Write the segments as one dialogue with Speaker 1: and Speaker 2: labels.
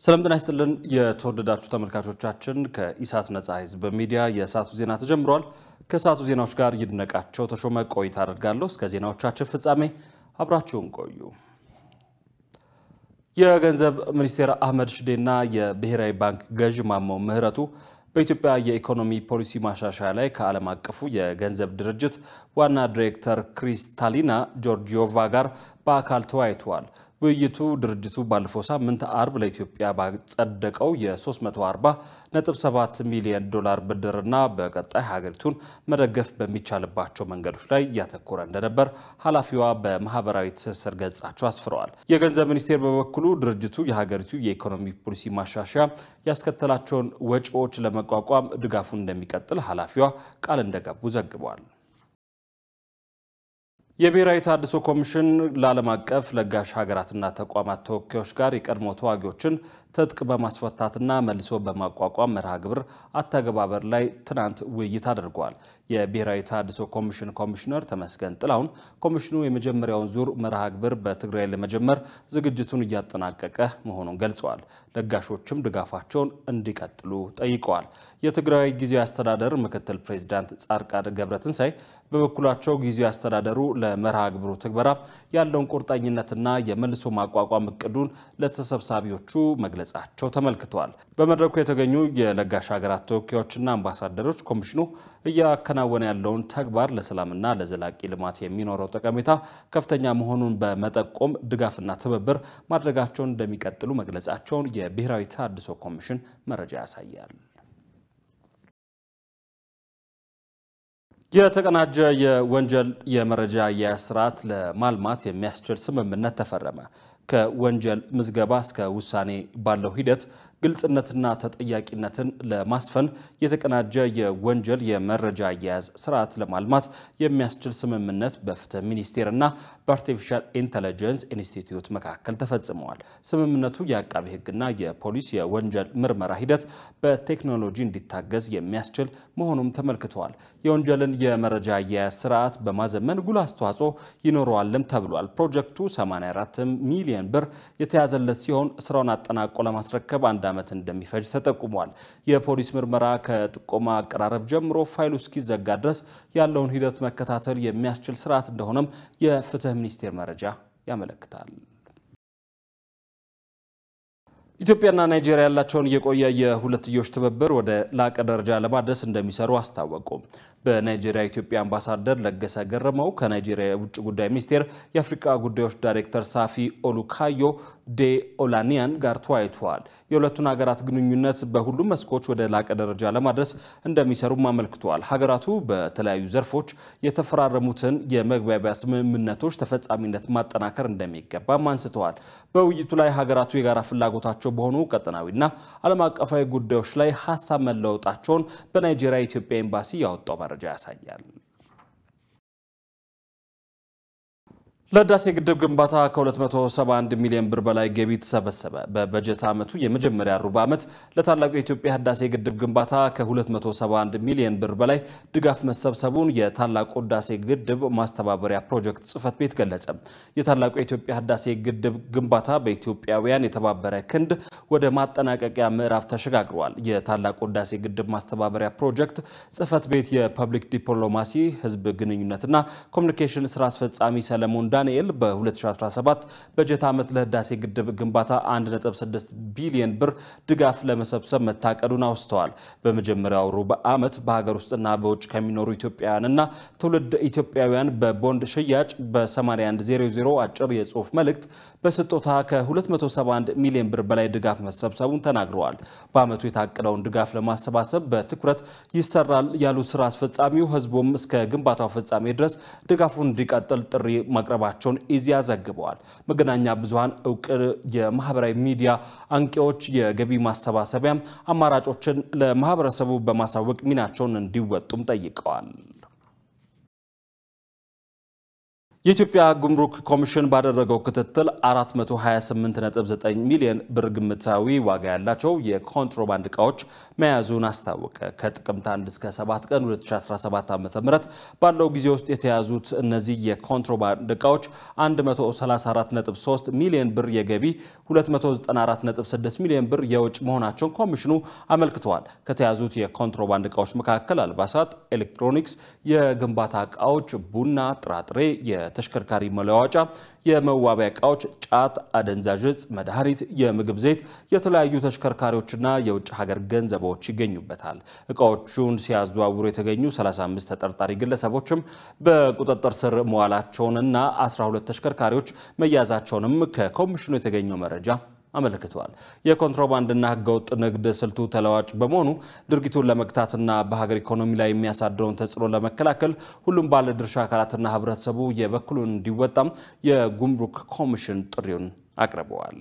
Speaker 1: ሰላም ጤና ይስጥልን የተወደዳችሁ ተመልካቾቻችን፣ ከኢሳት ነጻ ህዝብ ሚዲያ የሰዓቱ ዜና ተጀምሯል። ከሰዓቱ ዜናዎች ጋር ይድነቃቸው ተሾመ ቆይታ አደርጋለሁ። እስከ ዜናዎቻችን ፍጻሜ አብራችሁን ቆዩ። የገንዘብ ሚኒስቴር አህመድ ሽዴና የብሔራዊ ባንክ ገዥ ማሞ ምህረቱ በኢትዮጵያ የኢኮኖሚ ፖሊሲ ማሻሻያ ላይ ከዓለም አቀፉ የገንዘብ ድርጅት ዋና ዲሬክተር ክሪስታሊና ጆርጂዮቫ ጋር በአካል ተወያይተዋል። ውይይቱ ድርጅቱ ባለፈው ሳምንት አርብ ለኢትዮጵያ ባጸደቀው የ340.7 ሚሊዮን ዶላር ብድርና በቀጣይ ሀገሪቱን መደገፍ በሚቻልባቸው መንገዶች ላይ እያተኮረ እንደነበር ኃላፊዋ በማህበራዊ ትስስር ገጻቸው አስፍረዋል። የገንዘብ ሚኒስቴር በበኩሉ ድርጅቱ የሀገሪቱ የኢኮኖሚ ፖሊሲ ማሻሻያ ያስከተላቸውን ወጪዎች ለመቋቋም ድጋፉን እንደሚቀጥል ኃላፊዋ ቃል እንደገቡ ዘግበዋል። የብሔራዊ ተሃድሶ ኮሚሽን ለዓለም አቀፍ ለጋሽ ሀገራትና ተቋማት ተወካዮች ጋር የቀድሞ ተዋጊዎችን ትጥቅ በማስፈታትና መልሶ በማቋቋም መርሃ ግብር አተገባበር ላይ ትናንት ውይይት አድርገዋል። የብሔራዊ ተሃድሶ ኮሚሽን ኮሚሽነር ተመስገን ጥላሁን ኮሚሽኑ የመጀመሪያውን ዙር መርሃ ግብር በትግራይ ለመጀመር ዝግጅቱን እያጠናቀቀ መሆኑን ገልጸዋል። ለጋሾችም ድጋፋቸውን እንዲቀጥሉ ጠይቀዋል። የትግራይ ጊዜያዊ አስተዳደር ምክትል ፕሬዚዳንት ጻድቃን ገብረትንሳኤ በበኩላቸው ጊዜያዊ አስተዳደሩ ለመርሃ ግብሩ ትግበራ ያለውን ቁርጠኝነትና የመልሶ ማቋቋም እቅዱን ለተሰብሳቢዎቹ መግለጻቸው ተመልክተዋል። በመድረኩ የተገኙ የለጋሽ ሀገራት ተወካዮችና አምባሳደሮች ኮሚሽኑ እያከናወነ ያለውን ተግባር ለሰላምና ለዘላቂ ልማት የሚኖረው ጠቀሜታ ከፍተኛ መሆኑን በመጠቆም ድጋፍና ትብብር ማድረጋቸውን እንደሚቀጥሉ መግለጻቸውን የብሔራዊ ተሃድሶ ኮሚሽን መረጃ ያሳያል። የተቀናጀ የወንጀል የመረጃ አያያዝ ስርዓት ለማልማት የሚያስችል ስምምነት ተፈረመ። ከወንጀል ምዝገባ እስከ ውሳኔ ባለው ሂደት ግልጽነትና ተጠያቂነትን ለማስፈን የተቀናጀ የወንጀል የመረጃ አያያዝ ስርዓት ለማልማት የሚያስችል ስምምነት በፍትህ ሚኒስቴር እና በአርቲፊሻል ኢንተለጀንስ ኢንስቲትዩት መካከል ተፈጽመዋል። ስምምነቱ የአቃቢ ሕግና የፖሊስ የወንጀል ምርመራ ሂደት በቴክኖሎጂ እንዲታገዝ የሚያስችል መሆኑም ተመልክተዋል። የወንጀልን የመረጃ አያያዝ ስርዓት በማዘመን ጉልህ አስተዋጽኦ ይኖረዋልም ተብሏል። ፕሮጀክቱ 84 ሚሊዮን ብር የተያዘለት ሲሆን ስራውን አጠናቆ ለማስረከብ አንድ ዓመት እንደሚፈጅ ተጠቁሟል። የፖሊስ ምርመራ ከጥቆማ አቀራረብ ጀምሮ ፋይሉ እስኪዘጋ ድረስ ያለውን ሂደት መከታተል የሚያስችል ስርዓት እንደሆነም የፍትህ ሚኒስቴር መረጃ ያመለክታል። ኢትዮጵያና ናይጄሪያ ያላቸውን የቆየ የሁለትዮሽ ትብብር ወደ ላቀ ደረጃ ለማድረስ እንደሚሰሩ አስታወቁ። በናይጄሪያ ኢትዮጵያ አምባሳደር ለገሰ ገረመው ከናይጄሪያ የውጭ ጉዳይ ሚኒስቴር የአፍሪካ ጉዳዮች ዳይሬክተር ሳፊ ኦሉካዮ ዴ ኦላኒያን ጋር ተወያይተዋል። የሁለቱን ሀገራት ግንኙነት በሁሉም መስኮች ወደ ላቀ ደረጃ ለማድረስ እንደሚሰሩም አመልክተዋል። ሀገራቱ በተለያዩ ዘርፎች የተፈራረሙትን የመግባቢያ ስምምነቶች ተፈጻሚነት ማጠናከር እንደሚገባም አንስተዋል። በውይይቱ ላይ ሀገራቱ የጋራ ፍላጎታቸው በሆኑ ቀጠናዊና ዓለም አቀፋዊ ጉዳዮች ላይ ሀሳብ መለወጣቸውን በናይጄሪያ የኢትዮጵያ ኤምባሲ ያወጣው መረጃ ያሳያል። ለህዳሴ ግድብ ግንባታ ከ271 ሚሊዮን ብር በላይ ገቢ ተሰበሰበ። በበጀት ዓመቱ የመጀመሪያ ሩብ ዓመት ለታላቁ የኢትዮጵያ ህዳሴ ግድብ ግንባታ ከ271 ሚሊዮን ብር በላይ ድጋፍ መሰብሰቡን የታላቁ ህዳሴ ግድብ ማስተባበሪያ ፕሮጀክት ጽህፈት ቤት ገለጸ። የታላቁ የኢትዮጵያ ህዳሴ ግድብ ግንባታ በኢትዮጵያውያን የተባበረ ክንድ ወደ ማጠናቀቂያ ምዕራፍ ተሸጋግሯል። የታላቁ ህዳሴ ግድብ ማስተባበሪያ ፕሮጀክት ጽህፈት ቤት የፐብሊክ ዲፕሎማሲ ህዝብ ግንኙነትና ኮሚኒኬሽን ስራ አስፈጻሚ ሰለሞን ዳንኤል በ2017 በጀት ዓመት ለህዳሴ ግድብ ግንባታ 1.6 ቢሊዮን ብር ድጋፍ ለመሰብሰብ መታቀዱን አውስተዋል። በመጀመሪያው ሩብ ዓመት በሀገር ውስጥና በውጭ ከሚኖሩ ኢትዮጵያውያንና ትውልድ ኢትዮጵያውያን በቦንድ ሽያጭ በ8100 አጭር የጽሁፍ መልእክት በስጦታ ከ271 ሚሊዮን ብር በላይ ድጋፍ መሰብሰቡን ተናግረዋል። በዓመቱ የታቀደውን ድጋፍ ለማሰባሰብ በትኩረት ይሰራል ያሉት ስራ አስፈጻሚው ህዝቡም እስከ ግንባታው ፍጻሜ ድረስ ድጋፉን እንዲቀጥል ጥሪ ማቅረባቸውን ኢዜአ ዘግበዋል። መገናኛ ብዙሃን እውቅ የማህበራዊ ሚዲያ አንቂዎች የገቢ ማሰባሰቢያም አማራጮችን ለማህበረሰቡ በማሳወቅ ሚናቸውን እንዲወጡም ጠይቀዋል። የኢትዮጵያ ጉምሩክ ኮሚሽን ባደረገው ክትትል 428.9 ሚሊዮን ብር ግምታዊ ዋጋ ያላቸው የኮንትሮባንድ ዕቃዎች መያዙን አስታወቀ። ከጥቅምት 1 እስከ 7 ቀን 2017 ዓ.ም ባለው ጊዜ ውስጥ የተያዙት እነዚህ የኮንትሮባንድ ዕቃዎች 134.3 ሚሊዮን ብር የገቢ፣ 294.6 ሚሊዮን ብር የውጭ መሆናቸውን ኮሚሽኑ አመልክተዋል። ከተያዙት የኮንትሮባንድ ዕቃዎች መካከል አልባሳት፣ ኤሌክትሮኒክስ፣ የግንባታ ዕቃዎች፣ ቡና፣ ጥራጥሬ ተሽከርካሪ መለዋወጫ፣ የመዋቢያ ዕቃዎች፣ ጫት፣ አደንዛዥ ዕፅ፣ መድኃኒት፣ የምግብ ዘይት፣ የተለያዩ ተሽከርካሪዎችና የውጭ ሀገር ገንዘቦች ይገኙበታል። ዕቃዎቹን ሲያዘዋውሩ የተገኙ 35 ተጠርጣሪ ግለሰቦችም በቁጥጥር ስር መዋላቸውንና 12 ተሽከርካሪዎች መያዛቸውንም ከኮሚሽኑ የተገኘው መረጃ አመልክተዋል። የኮንትሮባንድና ሕገወጥ ንግድ ስልቱ ተለዋጭ በመሆኑ ድርጊቱን ለመግታትና በሀገር ኢኮኖሚ ላይ የሚያሳድረውን ተጽዕኖ ለመከላከል ሁሉም ባለድርሻ አካላትና ሕብረተሰቡ የበኩሉን እንዲወጣም የጉምሩክ ኮሚሽን ጥሪውን አቅርበዋል።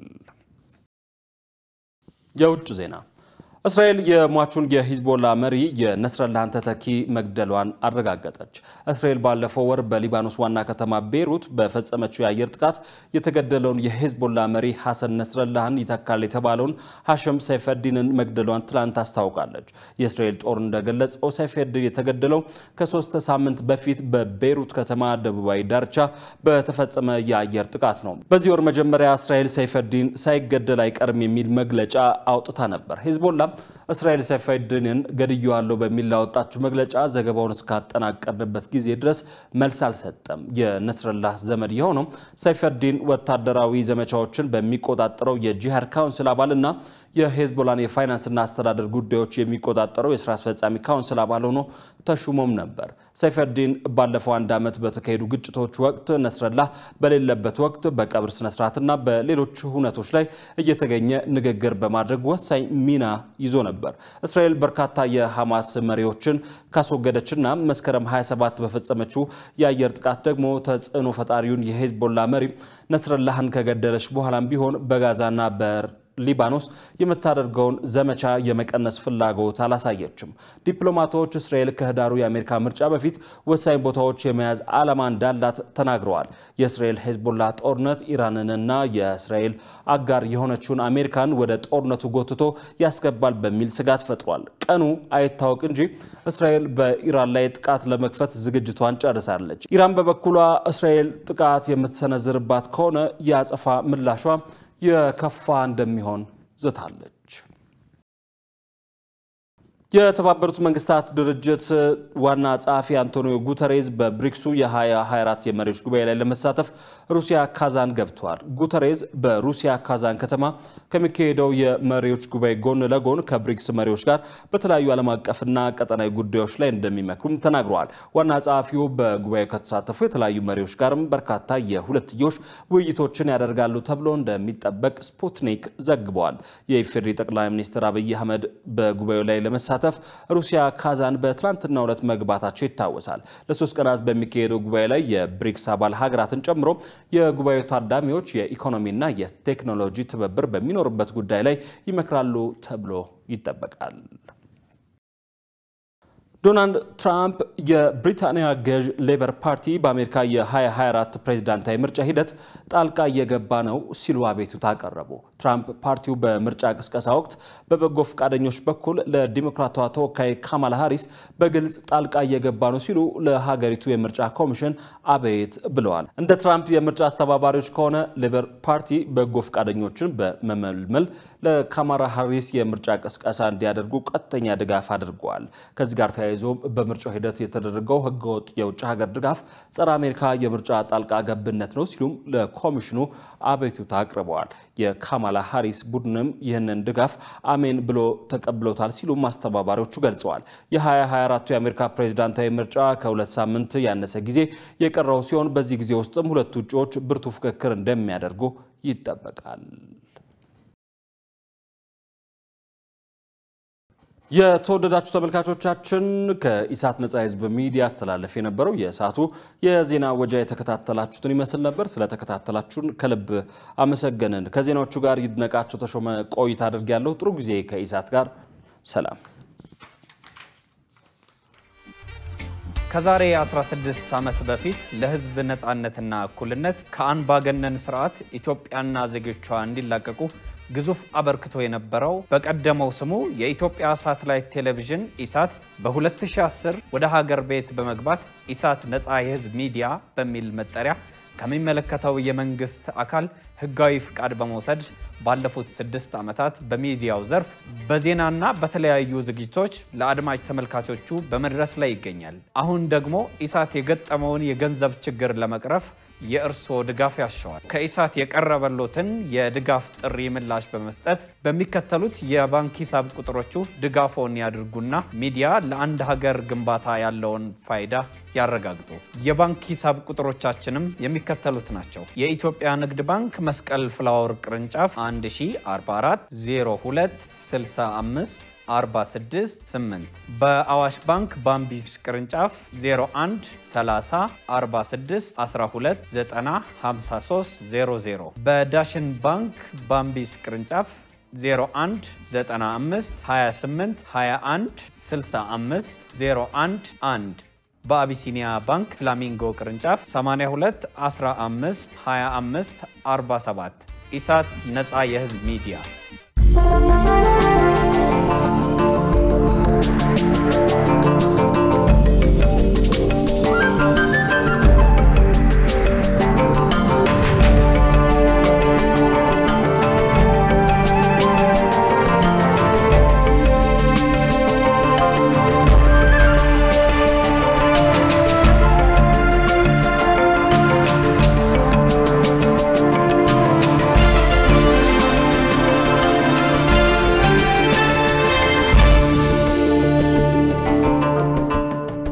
Speaker 1: የውጭ ዜና እስራኤል የሟቹን የሂዝቦላ መሪ የነስረላህን ተተኪ መግደሏን አረጋገጠች። እስራኤል ባለፈው ወር በሊባኖስ ዋና ከተማ ቤይሩት በፈጸመችው የአየር ጥቃት የተገደለውን የሂዝቦላ መሪ ሐሰን ነስረላህን ይተካል የተባለውን ሐሸም ሰይፈዲንን መግደሏን ትላንት አስታውቃለች። የእስራኤል ጦር እንደገለጸው ሰይፈዲን የተገደለው ከሶስት ሳምንት በፊት በቤይሩት ከተማ ደቡባዊ ዳርቻ በተፈጸመ የአየር ጥቃት ነው። በዚህ ወር መጀመሪያ እስራኤል ሰይፈዲን ሳይገደል አይቀርም የሚል መግለጫ አውጥታ ነበር። ሂዝቦላ እስራኤል ሰይፈዲንን ገድየዋለሁ በሚል ላወጣችው መግለጫ ዘገባውን እስካጠናቀርንበት ጊዜ ድረስ መልስ አልሰጠም። የነስረላህ ዘመድ የሆነው ሰይፈዲን ወታደራዊ ዘመቻዎችን በሚቆጣጠረው የጂሃድ ካውንስል አባልና የሄዝቦላን የፋይናንስና አስተዳደር ጉዳዮች የሚቆጣጠረው የስራ አስፈጻሚ ካውንስል አባል ሆኖ ተሹሞም ነበር። ሰይፈዲን ባለፈው አንድ ዓመት በተካሄዱ ግጭቶች ወቅት ነስረላህ በሌለበት ወቅት በቀብር ስነስርዓትና በሌሎች ሁነቶች ላይ እየተገኘ ንግግር በማድረግ ወሳኝ ሚና ይዞ ነበር። እስራኤል በርካታ የሐማስ መሪዎችን ካስወገደችና መስከረም 27 በፈጸመችው የአየር ጥቃት ደግሞ ተጽዕኖ ፈጣሪውን የሄዝቦላ መሪ ነስረላህን ከገደለች በኋላም ቢሆን በጋዛና በር ሊባኖስ የምታደርገውን ዘመቻ የመቀነስ ፍላጎት አላሳየችም። ዲፕሎማቶች እስራኤል ከህዳሩ የአሜሪካ ምርጫ በፊት ወሳኝ ቦታዎች የመያዝ ዓላማ እንዳላት ተናግረዋል። የእስራኤል ሄዝቦላ ጦርነት ኢራንንና የእስራኤል አጋር የሆነችውን አሜሪካን ወደ ጦርነቱ ጎትቶ ያስገባል በሚል ስጋት ፈጥሯል። ቀኑ አይታወቅ እንጂ እስራኤል በኢራን ላይ ጥቃት ለመክፈት ዝግጅቷን ጨርሳለች። ኢራን በበኩሏ እስራኤል ጥቃት የምትሰነዝርባት ከሆነ የአጸፋ ምላሿ የከፋ እንደሚሆን ዝታለች። የተባበሩት መንግስታት ድርጅት ዋና ጸሐፊ አንቶኒዮ ጉተሬዝ በብሪክሱ የ2024 የመሪዎች ጉባኤ ላይ ለመሳተፍ ሩሲያ ካዛን ገብተዋል። ጉተሬዝ በሩሲያ ካዛን ከተማ ከሚካሄደው የመሪዎች ጉባኤ ጎን ለጎን ከብሪክስ መሪዎች ጋር በተለያዩ ዓለም አቀፍና ቀጠናዊ ጉዳዮች ላይ እንደሚመክሩም ተናግረዋል። ዋና ጸሐፊው በጉባኤው ከተሳተፉ የተለያዩ መሪዎች ጋርም በርካታ የሁለትዮሽ ውይይቶችን ያደርጋሉ ተብሎ እንደሚጠበቅ ስፑትኒክ ዘግበዋል። የኢፌዴሪ ጠቅላይ ሚኒስትር አብይ አህመድ በጉባኤው ላይ ለመሳተፍ ሩሲያ ካዛን በትናንትናው ዕለት መግባታቸው ይታወሳል። ለሶስት ቀናት በሚካሄደው ጉባኤ ላይ የብሪክስ አባል ሀገራትን ጨምሮ የጉባኤው ታዳሚዎች የኢኮኖሚና የቴክኖሎጂ ትብብር በሚኖርበት ጉዳይ ላይ ይመክራሉ ተብሎ ይጠበቃል። ዶናልድ ትራምፕ የብሪታንያ ገዥ ሌበር ፓርቲ በአሜሪካ የ2024 ፕሬዚዳንታዊ ምርጫ ሂደት ጣልቃ እየገባ ነው ሲሉ አቤቱታ አቀረቡ። ትራምፕ ፓርቲው በምርጫ ቅስቀሳ ወቅት በበጎ ፈቃደኞች በኩል ለዲሞክራቷ ተወካይ ካማላ ሃሪስ በግልጽ ጣልቃ እየገባ ነው ሲሉ ለሀገሪቱ የምርጫ ኮሚሽን አቤት ብለዋል። እንደ ትራምፕ የምርጫ አስተባባሪዎች ከሆነ ሌበር ፓርቲ በጎ ፈቃደኞችን በመመልመል ለካማላ ሃሪስ የምርጫ ቅስቀሳ እንዲያደርጉ ቀጥተኛ ድጋፍ አድርገዋል። ከዚህ ጋር ተያይዞ በምርጫው ሂደት የተደረገው ህገወጥ የውጭ ሀገር ድጋፍ ጸረ አሜሪካ የምርጫ ጣልቃ ገብነት ነው ሲሉም ለኮሚሽኑ አቤቱታ አቅርበዋል። የካማላ ሃሪስ ቡድንም ይህንን ድጋፍ አሜን ብሎ ተቀብሎታል ሲሉም አስተባባሪዎቹ ገልጸዋል። የ2024 የአሜሪካ ፕሬዚዳንታዊ ምርጫ ከሁለት ሳምንት ያነሰ ጊዜ የቀረው ሲሆን በዚህ ጊዜ ውስጥም ሁለቱ እጩዎች ብርቱ ፍክክር እንደሚያደርጉ ይጠበቃል። የተወደዳችሁ ተመልካቾቻችን ከኢሳት ነጻ ህዝብ ሚዲያ አስተላለፍ የነበረው የሰዓቱ የዜና ወጃ የተከታተላችሁትን ይመስል ነበር። ስለተከታተላችሁን ከልብ አመሰገንን። ከዜናዎቹ ጋር ይድነቃቸው ተሾመ ቆይታ አድርጌያለሁ። ጥሩ ጊዜ ከኢሳት ጋር ሰላም
Speaker 2: ከዛሬ 16 ዓመት በፊት ለሕዝብ ነፃነትና እኩልነት ከአምባገነን ስርዓት ኢትዮጵያና ዜጎቿ እንዲላቀቁ ግዙፍ አበርክቶ የነበረው በቀደመው ስሙ የኢትዮጵያ ሳተላይት ቴሌቪዥን ኢሳት በ2010 ወደ ሀገር ቤት በመግባት ኢሳት ነፃ የሕዝብ ሚዲያ በሚል መጠሪያ ከሚመለከተው የመንግስት አካል ህጋዊ ፍቃድ በመውሰድ ባለፉት ስድስት ዓመታት በሚዲያው ዘርፍ በዜናና በተለያዩ ዝግጅቶች ለአድማጭ ተመልካቾቹ በመድረስ ላይ ይገኛል። አሁን ደግሞ ኢሳት የገጠመውን የገንዘብ ችግር ለመቅረፍ የእርስዎ ድጋፍ ያሻዋል። ከኢሳት የቀረበሎትን የድጋፍ ጥሪ ምላሽ በመስጠት በሚከተሉት የባንክ ሂሳብ ቁጥሮቹ ድጋፎን ያድርጉና ሚዲያ ለአንድ ሀገር ግንባታ ያለውን ፋይዳ ያረጋግጡ። የባንክ ሂሳብ ቁጥሮቻችንም የሚከተሉት ናቸው። የኢትዮጵያ ንግድ ባንክ መስቀል ፍላወር ቅርንጫፍ 1044 02 65 46 8 በአዋሽ ባንክ ባምቢስ ቅርንጫፍ 01 30 46 12 90 53 00 በዳሽን ባንክ ባምቢስ ቅርንጫፍ 01 95 28 21 65 01 1 በአቢሲኒያ ባንክ ፍላሚንጎ ቅርንጫፍ 82 15 25 47 ኢሳት ነፃ የህዝብ ሚዲያ